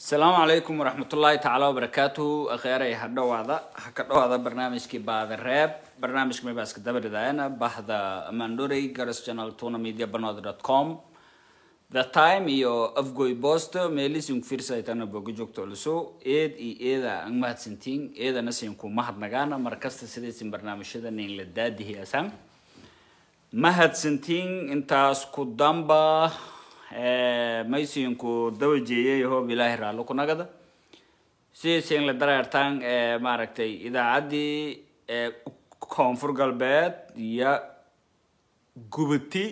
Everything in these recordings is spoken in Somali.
asalaamu calaykum waraxmatullaahi tacaala wabarakaatuhu akheeray ha dhowaada ha ka dhowaada barnaamijkii baada reeb barnaamijka mebaaska dabaridaayana bahda mandorey garas channel tuna media banod dot com the time iyo afgoy bosto meelisin firsaytana boga joogto oluso eed iyo eeda ang mahadsantiin eedana sinku mahadnagaana markasta sidaysin barnaamijyada nin la daadihiyaasan mahadsantiin intaas ku damba maysinku daba jeeyay hoob ilaahi raallo ku nagada sidaysin la dareertaan maaragtay idaacaddii koonfur galbeed iyo gubati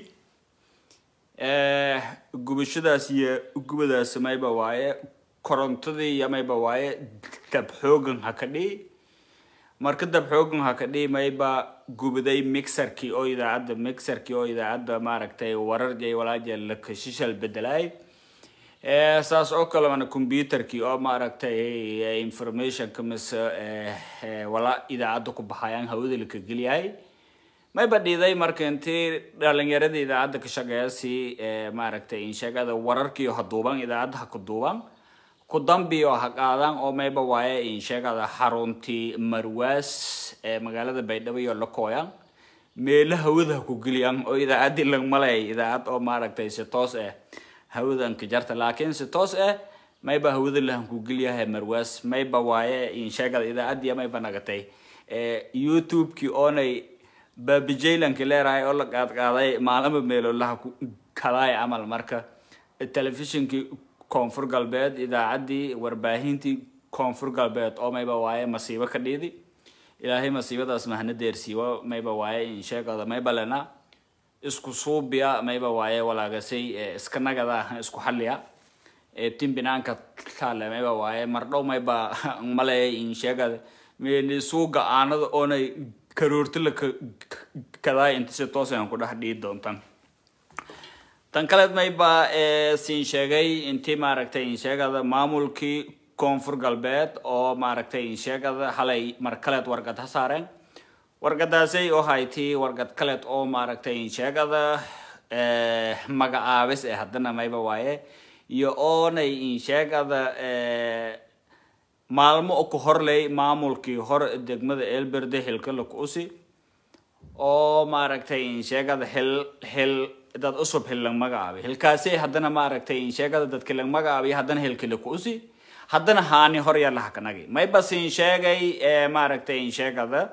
gubashadaas iyo gubadaas mayba waaye korontadii iyo mayba waaye dab xoogan ha ka dhihi marka dab xoogan ha ka dhihi mayba gubaday mixerkii oo idaacadda mixerkii oo idaacadda maaragtay warar iyo walaaja la kashishal bedelaay saas oo kale mana computerkii oo maaragtay informationka mise wala idaacadda ku baxayaan hawada la ka geliyahay mayba dhiiday marka intii dhalinyarada idaacadda ka shaqeeyasi maaragtay insheegada wararkiio ha duuban idaacadda ha ku duuban ku dambiyo ha qaadaan oo mayba waaye insheegada xaruntii marwaas ee magaalada baydhabo iyo lakooyan meelo hawada ha ku geliyaan oo idaacaddii lagmalay idaacad oo maaragtay si toos ah hawadan ka jarta laakiin si toos ah mayba hawada lahan ku geliyahay marwaas mayba waaye insheegada idaacaddii mayba nagatay youtube-kii oonay baabijaylanki leerahay oo la qaadqaaday maalama meelolaha kalaay camal marka telefishinkii koonfur galbeed idaacaddii warbaahintii koonfur galbeed oo mayba waaye masiibo ka dhiidi ilaahay masiibadaas mahna deersiiwo mayba waaye insheegada mayba lena isku suubiya mayba waaye walaagasay iska nagada isku xalliya tin binaanka taale mayba waaye mardhow mayba maleeya insheegada meeli suuga aanada oonay karoorti la kadaay inta si toos aan ku dhex dhihi doontaan tan kaleed mayba siin sheegay intii maaragtay insheegada maamulkii koonfur galbeed oo maaragtay insheegada halay mar kaleed wargad ha saareen wargadaasay oo haytii wargad kaleed oo maaragtay insheegada magacaabis ee haddana mayba waaye iyo oonay insheegada maalmo ku horley maamulkii hor degmada elberde hilkala ku usi oo maaragtay insheegada hil hil dad usub hil lang magacaabay hilkaasi haddana maaragtay insheegada dadka lang magacaabay haddana hilkala ku usi haddana haani hor yalaha kanagi maybas insheegay maaragtay insheegada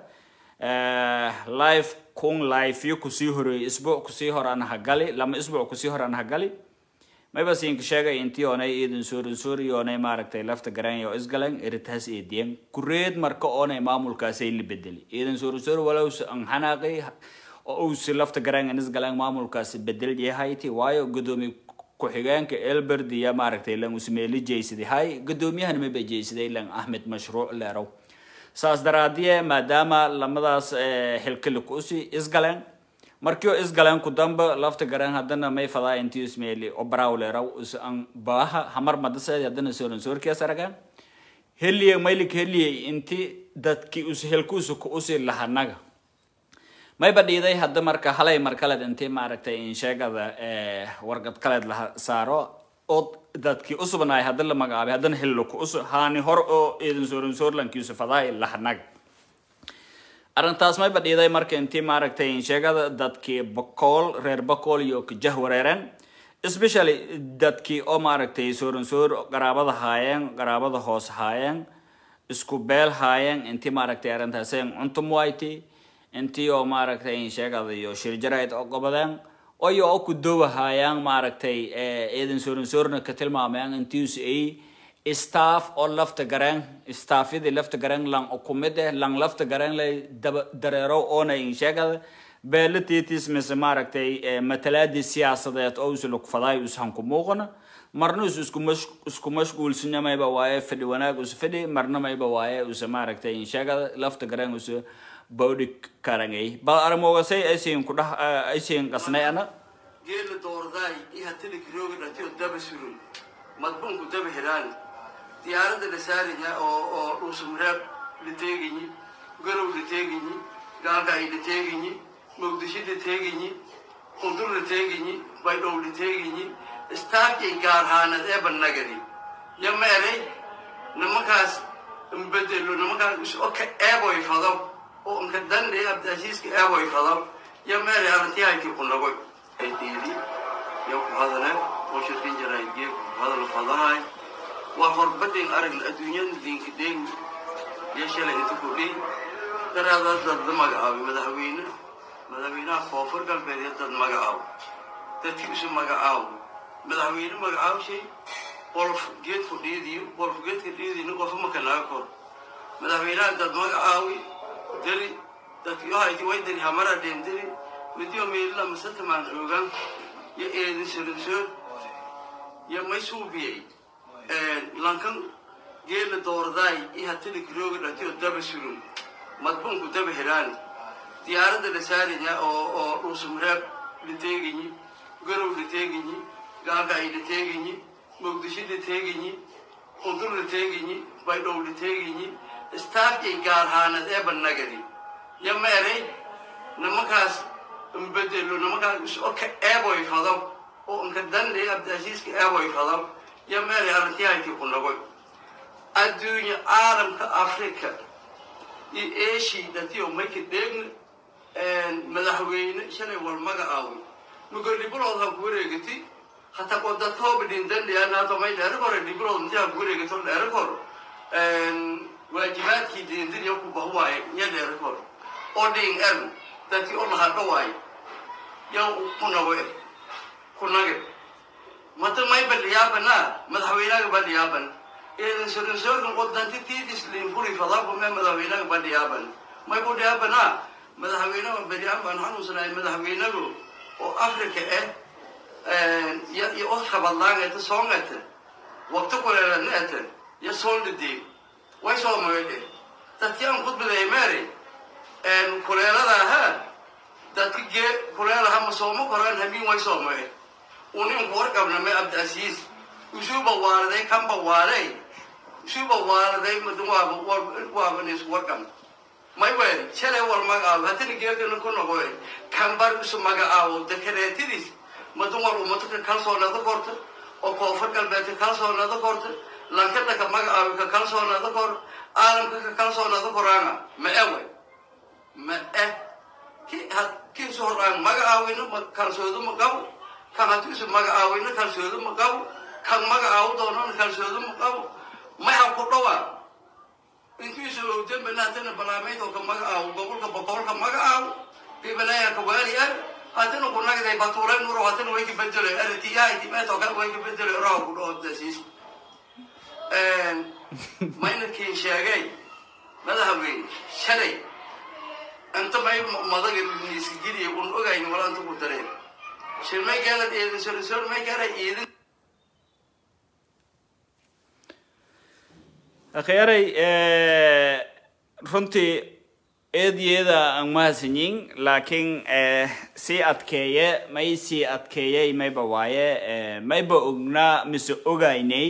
life kun life yo kusii horeeyay isbuuc kusii hor aan hagali lama isbuuc kusii hor aan hagali mayba siinka sheegay intii oonay iidan soorin soori oonay maaragtay lafta garan oo isgalan eritaas eediyan kureed marka oonay maamulkaasay la bedeli iidan soorin soori walows an xanaaqay oo uusi lafta garan isgalan maamulkaasi bedel yahayti waayo gudoomiye ku-xigeenka elberd iyo maaragtay lan usmeeli jeysaday hay gudoomiyahana mayba jeysaday lan ahmed mashruuc leerow saas daraadiye maadaama lamadaas xilkali kuusi isgaleen markii oo isgaleen ku damba lafta garan haddana may fadaa intii ismeeli obraawleeraw is an baaha hamar madaseed haddana sooran soorkias aragaan heliye maylik heliye inti dadki us helkuusa ku usi lahanaga mayba dhiiday hadda marka halay mar kaleed intii maaragtay insheegada wargad kaleed la saaro oo dadkii usubnaay hadda la magacaabay haddana hello ku us haani hor oo iidan sooran soorlankiisu fadaay lahanaga arrintaas mayba dhiiday marka intii maaragtay insheegada dadkii bakool reer bakool iyo kajah wareereen especially dadkii oo maaragtay sooran soor qaraabada haayeen qaraabada hoos haayeen isku beel haayeen intii maaragtay arrintaaseen cuntum wayti intii oo maaragtay insheegada iyo shirjarayd oo gobadeen oyo oo ku doowa haayaan maaragtay eedan sooran soorna ka tilmaameen intiis ay staff oo lafta gareen staffyadii lafta gareen lang kumid eh lang lafta gareen lay daba dareero oona insheegada beela titis mise maaragtay matalaadii siyaasadeed oo usi lugfadaay ushan ku muuqana marna us isku mash isku mashquulsanya mayba waaye fadhi wanaag usa fadhi marna mayba waaye usa maaragtay insheegada lafta gareen usa bawdhi karangay bal aramogasay aysiin ku dhax aysiin qasnay ana geela doordaay iyo hatilik rooga dhatiyo daba surun madbunku daba hiraan diyaaradda la saaraya oo oo dhuusumreeb la teegayi garow la teegayi gaalgaay la teegayi muqdisho la teegayi qundur la teegayi baydhow la teegayi istaafkay gaarhaanad eeba nagari ya meeray nimankaas mbedelo nimankaas isoo ka eeboy fado oo inka dandhe abdiasiiska eeboy fado ya meeray arrintiyahaykii ku nagoy aydeedi ya ku hadale oo shirkin jaraaydiye ku hadal fadahay waa horbadin aragna adduunyada diinka dheegi iyo shalay inta ku dhihi daraadaas dad la magacaabay madaxweyne madaxweynaha koonfur galbeed iyo dad magacaabo dadkii isu magacaabo madaxweyne magacaabshay qolof geedku dhiidiyo qolof geedka dhiidiyna qofa maka naga kor madaxweynaha dad magacaawi deli dadkii ohayti way deli hamara dheendeli midiyo meelila masatamaan oogan iyo eedin sorisoor iyo may suubiyey lankan geela doordaay iyo hatilik rooga dhatiyo daba surun madbunku daba hiraan diyaaradda la saaraya oo oo dhuusumreeb la teegayi garow la teegayi gaagay la teegayi muqdisho la teegayi undur la teegayi baydhow la teegayi staafkay gaarhaanad ee banagadi ya meeray nimankaas mbedelo nimankaas isoo ka eeboy fado oo inka dandhe abdiasiiska eeboy fado ya meeray arrintiyahaykii ku nagoy adduunya caalamka africa iyo eeshii dhatiyo mayka dheegna madaxweyne shalay wal magacaaway mugolibulood ha ku wareegati hataa ko dadkooba dhindandhiyaanato may dheera kore libulood inti ha ku wareegato dheera kor waajibaadkii dindiniyo ku bahwaaye iyo dheera kor oo dhing el dadkii o lahadho waaye yaw ku nago ku nage mata may badhiyaabana madaxweynaga badhiyaaban eedan sorinsoorkan qodanti tiidis linfuri fadaku me madaxweynaga badhiyaaban may ku dhiyaabana madaxweynaha beryaan baan xanuunsanahay madaxweynagu oo africa eh iyo oo kabadlaangata soongata waqti kuleeladnaata iyo soondhadee way soo moydhe dadkii aan khudbaday meeri kuleeladaha dadki gee kuleelaha ma sooma koraan hamiin way soo moye uninku warqabna me abdiasiis usuuba waaladay kanba waalay usuuba waaladay waaba isku warqabna may weeri shalay wal magacaabo haddana geegana ku noqoy kambar isu magacaabo dekareetadiis madun wal ummado ka kalsoonada korta oo koonfur galbeedka kalsoonada korta lankada ka magacaabo ka kalsoonada kor caalamka ka kalsoonada koraana ma e wey ma eh ki kiisu horaan magacaawina ma kalsoodo ma qabo kan haddii isu magacaawina kalsoodo ma qabo kan magacaabo doonana kalsoodo ma qabo maxa ku dhawaa intiisu owdambana haddana balaameyd oo ka magacaabo gobolka boqolka magacaabo bibanaya ka waali ar haddana ku nagday batuulay nuro haddana way ka bedelo aritiyaha timeet oo kale way ka bedelo raha ku dhaho dasiis mayna sheegay madaxweyne shalay inta may madaga iska geliya un ogayn wala inta ku dareen shirmay gaalad eedin sorisor may gaala eedin akhyaray runtii eedyada aan mahadsanyin laakiin sii adkeeye may sii adkeeyey mayba waaye mayba ognaa mise ogaynay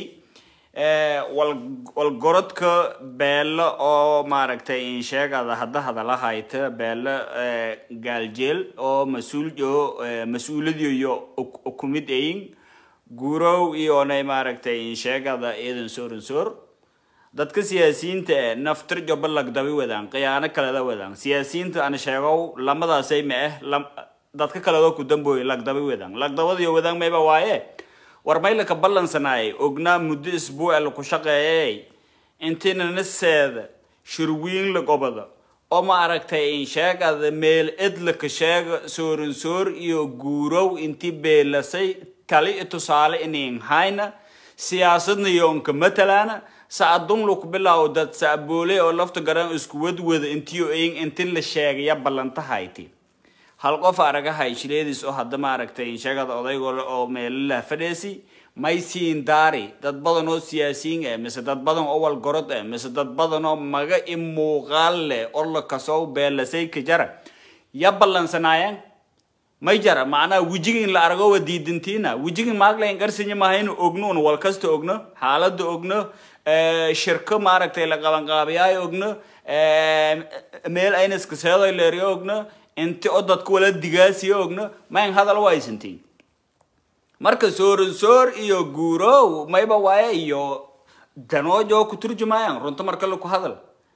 walgorodka beelo oo maaragtay insheegada hadda hadala hayta beelo gaaljeel oo mas-uulyo mas-uuladiyo kumid ayin guurow iyonay maaragtay insheegada eedan sooransoor dadka siyaasiyiinta e naftir joba lagdabi wadaan khiyaano kaleda wadaan siyaasiyiinta ana sheegow lamadaasay ma ah dadka kaledo ku dambooy lagdabi wadaan lagdabadiyo wadaan mayba waaye war maylaka ballansanaayay ognaa muddo isbuuca laku shaqeeyay intina naseeda shirwiin la gobada oo ma aragtay insheegada meel edlaka sheega sooransoor iyo guurow inti beelasay tali i tusaale inin hayna siyaasadna yoonka matalaana sacadun laku bilaawo dad sacboole oo lafta garan isku wadwada intiyo eyin inti la sheegaya ballantahayti hal qof aragahay shileediis oo hadda maaragtay sheegada odaygo oo meelalah fadheesi may siin daari dad badan oo siyaasiyiin eh mise dad badan oo walgorod eh mise dad badan oo maga i muuqaal leh oo la kasoo beelasay ka jara ya ballansanaayeen may jara macnaha wejigin la arago wa diidintiina wejigin maaglayn qarsinya mahaynu ogno un wal kasta ogno xaalada ogno shirko maaragtay la qabanqaabiyaayo ogno meel aynaska seedoy leeriyo ogno inti oo dadku wala digaasiyo ogno mayn hadal waysantiin marka sooransoor iyo guurow mayba waaye iyo danoojo ku turjumayaan runta marka laku hadal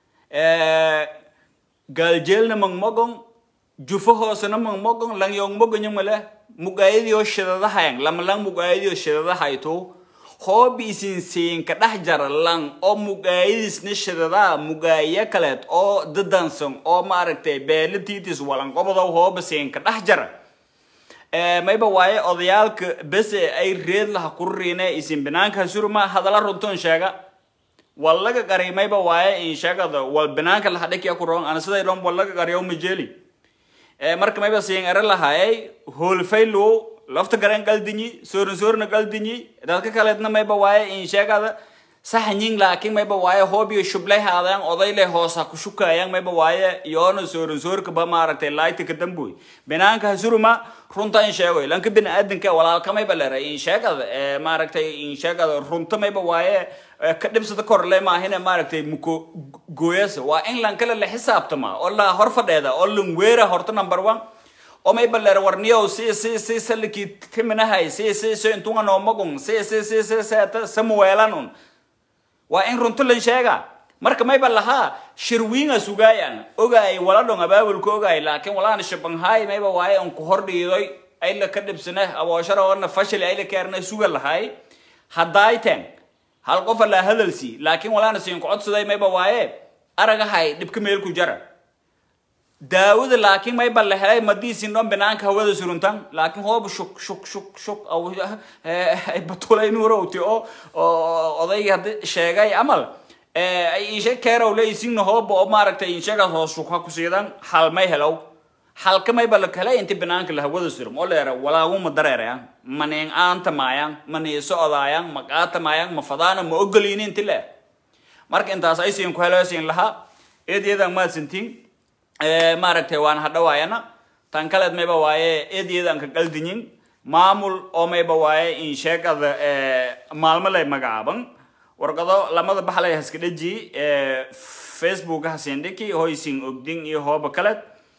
gaaljeelna mangmogon jufo hoosena mangmogon langyong mogonyamale mugaayadiyo shidadahayan lamalang mugaayadiyo shidadahayto hoobi isin siinka dhex jara lang oo mugaayadiisna shidadaa mugaaya kaleed oo dadansan oo maaragtay beelatiitis walanqobadow hooba siinka dhex jara mayba waaye odayaalka bese ay reed laha kururiine isin banaanka suruma hadala runtoon sheega wallaga qari mayba waaye in sheegada wal banaanka laha dhakiya ku roon ana siday dhan wallaga qariyo majeli marka mayba siin ere lahaayay hoolfaylo lafta garan qaldinyi soorin soorna qaldinyi dadka kaleedna mayba waaye in sheegada saxanyin laakiin mayba waaye hoobiyo shublay haadayaan odayle hoosa ku shukayaan mayba waaye yoona soorin soorka ba maaragtay laayta ka damboy banaanka hasuruma runta in sheegoy lanka bini aadanka walaalka mayba leeray in sheegada maaragtay in sheegada runta mayba waaye ka dhibsada korle maahine maaragtay muko gooyasa waa in lankale la xisaabtama oo la hor fadheeda oo lan weera horta number one oo mayba leer warniyow si si si saliki timinahay si si si intunga noomagun si si si si si samuweelan un waa in runto lan sheega marka mayba lahaa shirwiinga sugaayan ogaay wala dhon abaabulka ogaay laakiin walaana shabanhaay mayba waaye on ku hor dhiidoy ayla ka dhibsane abooshara oona fashili ayla keerne suga lahay haddaayten hal qofa laa hadalsi laakiin walaana siin ku codsaday mayba waaye aragahay dhibka meel ku jara daawada laakiin mayba la helay madiisin dhon banaanka hawada suruntan laakiin hooba shuk shuk shuk shuk ay batulay nuurowti oo odaygi haddi sheegay amal ay inshe keerow le isigna hooba oo maaragtay inshegaas hoos shukha ku siidan hal may helow halka mayba la helay inti banaanka la hawada surum oo leera walaaguma dareerayan maneen aanta maayaan maniiso odaayaan maqaata maayaan mafadaana ma ogoliini inti le marka intaas ay siin ku helosiin lahaa eedyadaan maadsantiin maaragtay waan hadhawaayana tan kaleed mayba waaye eedyadaan ka qaldinyin maamul oo mayba waaye in sheegada maalmo lay magacaaban warqado lamada baxlay haska dhaji facebook hasindhiki hoysin ogdin iyo hooba kaleed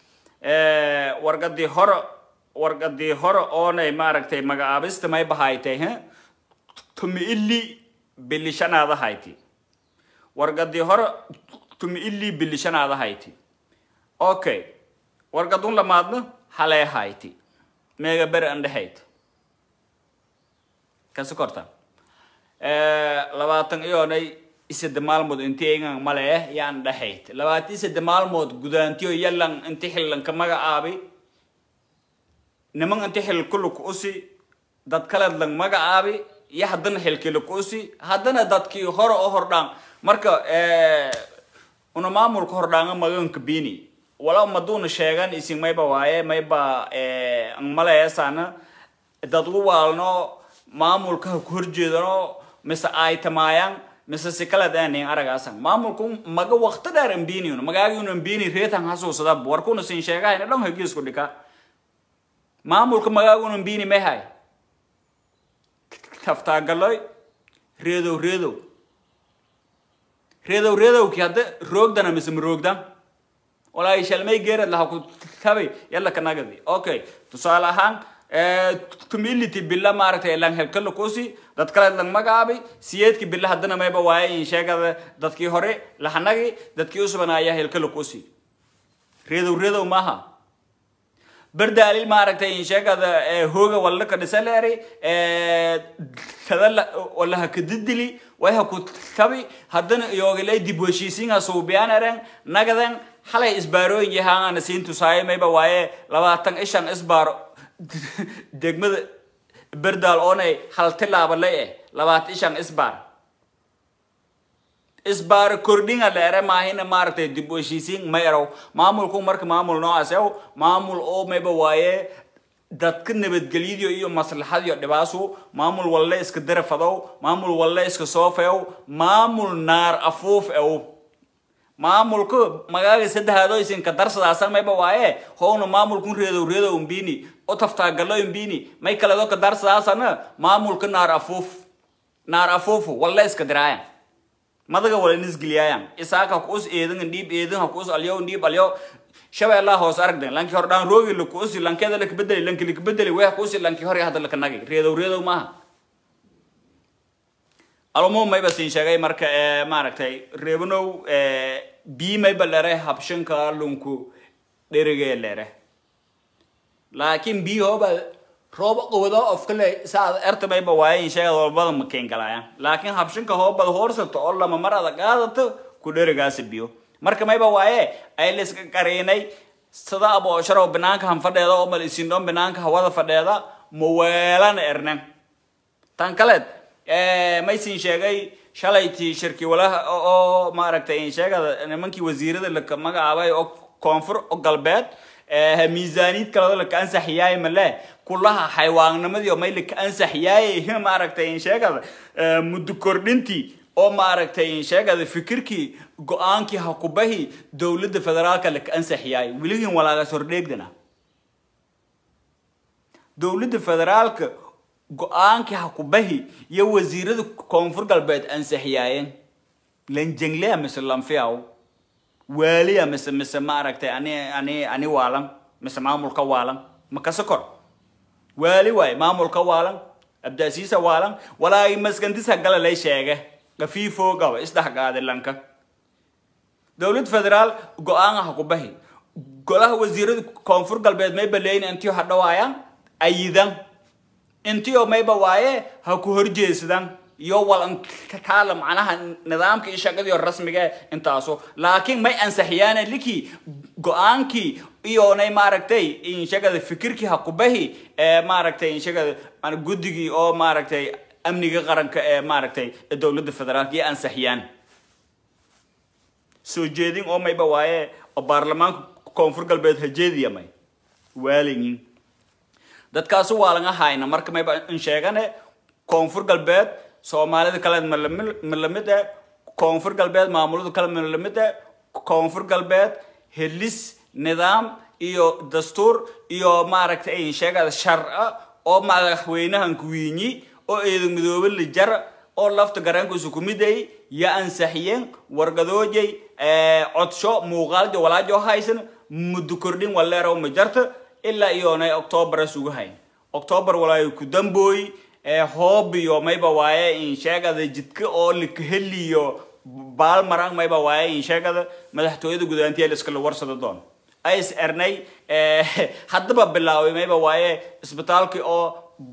warqadii hore warqadii hore oonay maaragtay magacaabista may bahaytay he tumi ili bilishanaada hayti warqadii hore tumi ili bilishanaada hayti okay warqadun lamaadna halee hayti meega bere andhehayt kasi korta labaatan iyoonay isade maalmood inti engan male yaan dhehayt labaatan isade maalmood gudaantiyo yalan inti xillanka magacaabi niman inti xil kuluk usi dad kaleed lang magacaabi iyo haddana xilkiluk usi haddana dadkii hore oo hordhaan marka una maamulka hordhaanga maganka bini wala maduuna sheegan isin mayba waaye mayba ang maleesana dad u waalno maamulka ha ku horjeedano mise ay tamaayaan mise si kala daanin aragaasan maamulku maga waqti dheer ambiniun magaagiun ambini reetan hasuusada warkuna sin sheegahayna dhan hagiisku dhika maamulka magaagun ambini mehay taftaagalloy reedow reedow reedow reedowki hadda roogdana mise ma roogdan walaahi shalmay geerad laha ku tabay yalla kanagadi okay tusaale ahaan tumility bila maaragtay lang helkala kusi dad kale lang magaabi siyeedki bila haddana mayba waaye in sheegada dadkii hore lahanagi dadkii usubanaaya helkala kusi reedow reedow maaha berdaalil maaragtay in sheegada hooga walla ka dhisaleeri kada walla ha kadidili way ha ku tabi haddana iyoogilay dib heshiisiinha suubiyaanaren nagadan halay isbaarooyin yahaana siin tusaayo mayba waaye labaatan ishan isbaaro degmada berdaal oonay hal tilaaba lay eh labaatan ishan isbaar isbaaro kordhinga leere maahina maaragtay dib u heshiisiin ma erow maamulku marka maamul noocaas ew maamul oo mayba waaye dadka nabadgelyadiyo iyo maslaxadiyo dhibaasu maamul walle iska darafadow maamul walle iska soofeow maamul naar afuuf ew maamulku magaaga saddexaadoo isinka darsadaasan mayba waaye howna maamulkun reedow reedow mbini o taftaagalo mbini may kaledo ka darsadaasana maamulka naar afuuf naar afuufu walle iska diraayan madaga wala nisgiliyaayan isaaka kuus eedan dhiib eedan kuus alyo dhiib alyo shabeellaa hoos aragden lanki hor dhaan roogi lakuusi lankeeda lakabedeli lanki lakabedeli weex kuusi lanki hor hadda lakanagi reedow reedow maaha almo mayba siin sheegay marka maaragtay reebanow bii mayba lere habshanka lunku dherigee lere laakiin bii hooba rooba qowda ofkale saad erta mayba waaye in sheegad walbada makeen galayaan laakiin habshanka hoobada hoorsato oo lama mar ada qaadato ku dherigaasi biyo marka mayba waaye ay layska qariinay sida aboosharo banaanka han fadheeda oo mal isindhoon banaanka hawada fadheeda maweelana ernen tan kaleed maysin sheegay shalaytii shirki walaha oo maaragtay in sheegada nimankii wasiirada laka magacaabay oo koonfur galbeed miisaaniyad kalada laka ansaxyaay male kulaha xayawaannimadii oo may laka ansaxyaay maaragtay in sheegada muddo kordhintii oo maaragtay in sheegada fikirkii go-aankii hakubahi dowladda federaalka laka ansaxyaay weligiin walaagas hordheegdana dowladda federaalka go-aankii hakubahi iyo wasiirada koonfur galbeed ansaxyaayeen lanjenglea mise lanfiaw waaliya mise mise maaragtay ani ani ani waalan mise maamulka waalan makase kor waali waay maamulka waalan abdaasiisa waalan walaagi maskantisa gala lay sheege gafiifo gaba isdhexgaade lanka dowlad federaal go-aan hakubahi golaha wasiirada koonfur galbeed may baleyn intiyo hadhawaayaan ayidan intiyo mayba waaye ha ku horjeesadan iyo walankaala macnaha nidaamka iyo shaqadiyo rasmiga intaaso laakiin may ansaxiyaana likii go-aankii iyonay maaragtay inshagada fikirkii hakubahi ee maaragtay inshagada guddigii oo maaragtay amniga qaranka ee maaragtay dowladda federaalka iyo ansaxiyaan soo jeedin oo mayba waaye oo baarlamaanka koonfur galbeed hajeediya may waalayin dadkaasu waa laga hayna marka mayba in sheegane koonfur galbeed soomaalida kale ma lamid eh koonfur galbeed maamulada kale ma lamid eh koonfur galbeed helis nidaam iyo dastuur iyo maaragtay in sheegada sharca oo madaxweynahan kuwiinyi oo eedan midoobe la jara oo lafta garankiisu kumiday ya ansaxiyeen wargadoojay codsho muuqaaljo walaajo haysan muddo kordhin waleerow ma jarta ilaa iyoonay octoobar sugu hayn octoobar walaayo ku dambooy hoob iyo mayba waaye in sheegada jidka oo likaheliyo baalmarang mayba waaye in sheegada madaxtooyada gudaantiya liskala warsada doon ays ernay haddaba bilaaway mayba waaye isbitaalkii oo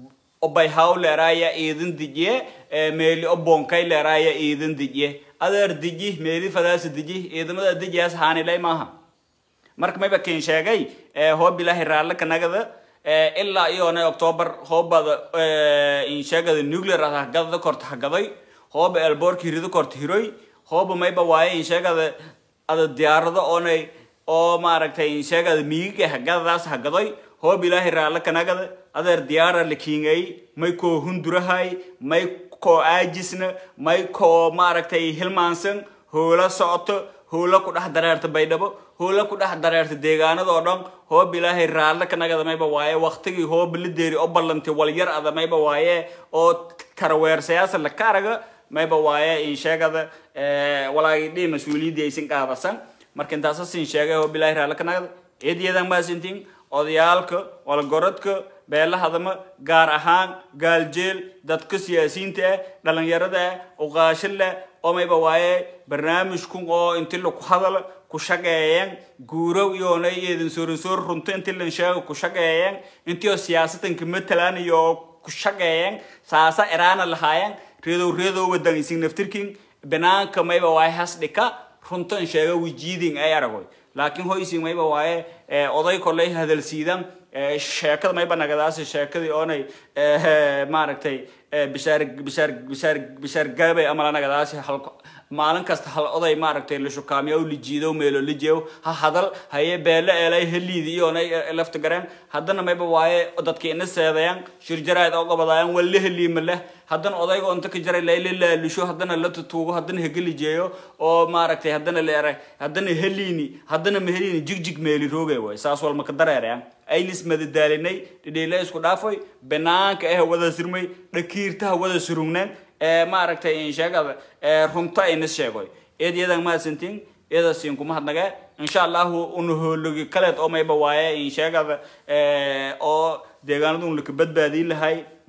obayhaw leeraaya iidin dijiye meeli o bonkay leeraaya iidin dijiye adeer diji meeli fadaasa diji ciidamada dijiyaas haanilay maaha marka mayba kin sheegay hoob ilaahay raalle kanagada ilaa iyoonay octoobar hoobada insheegada nuclear ah hagada korta hagaday hooba elboorki rido korta hiroy hooba mayba waaye insheegada ada diyaarado oonay oo maaragtay insheegada miigiga hagadadaas hagaday hoob ilaahay raalle kanagada adeer diyaara la kiingay may koo hundurahay may koo aajisna may koo maaragtay hilmaansan hoola socoto hoola ku dhex dareerta baydhabo hoola ku dhex dareerta deegaanada oo dhan hoob ilaahay raalle kanagada mayba waaye waktigii hooba la deeri oo ballantay walyar ada mayba waaye oo karaweersayaasa la karaga mayba waaye insheegada walaagi dhii mas-uuliyaddii aysan qaadasan marka intaasa sin sheegay hoob ilaahay raalle kanagada eediyadan maasintiin odayaalka walgorodka beelahadama gaar ahaan gaaljeel dadka siyaasiyiinta ah dhalinyarada ah uqaasho leh oo mayba waaye barnaamijkun oo inti laku hadal ku shaqeeyeen guurow iyoonay eedin soorinsoor runto inti lan sheego ku shaqeeyeen intioo siyaasadanka matalan iyo ku shaqeeyeen saasa iraana lahaayeen reedow reedow wadan isin naftirkin banaanka mayba waaye has dhika runtan sheega wijiidin ay aragoy laakiin hoysin mayba waaye oday koley hadalsiidan sheekada mayba nagadaasi sheekadii oonay maaragtay bishaar bishaar bishaar bishaar gaabay amala nagadaasi hal maalin kasta hal oday maaragtay la shukaamiyo la jiido meelo la jeeyo ha hadal haye beele eelay heliidi iyoonay lafta gareen haddana mayba waaye dadka ina seedayaan shirjaraad oo qabadaayaan waa la heliima leh haddana odayga inta ka jaray layla laalusho haddana la tutuugo haddana hegeli jeeyo oo maaragtay haddana leeray haddana heliini haddana maheliini jigjig meeli roogay waay saas walma ka dareerayaan aylis madadaalinay dhidhiila isku dhaafay banaanka eh wada sirmay dhakiirtaha wada surugneen ee maaragtay insheegada runta aynas sheegoy eed iyadan mahadsantiin iyada siin kuma hadnage insha allahu una hoologi kaleed oo mayba waaye insheegada oo deegaanadu un laka badbaadin lahay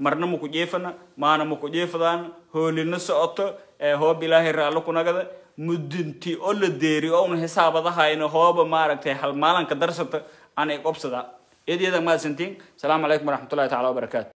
marna maku jeefana maana maku jeefadaan hoolina socoto ee hoob ilaahay raallo kunagada mudinti oo la deeri oo una hisaabadahayna hooba maaragtay hal maalanka darsata aanay qobsada iyad iyada mahadsantiin asalaamu calaykum waraxmatullahi tacala wabarakaatu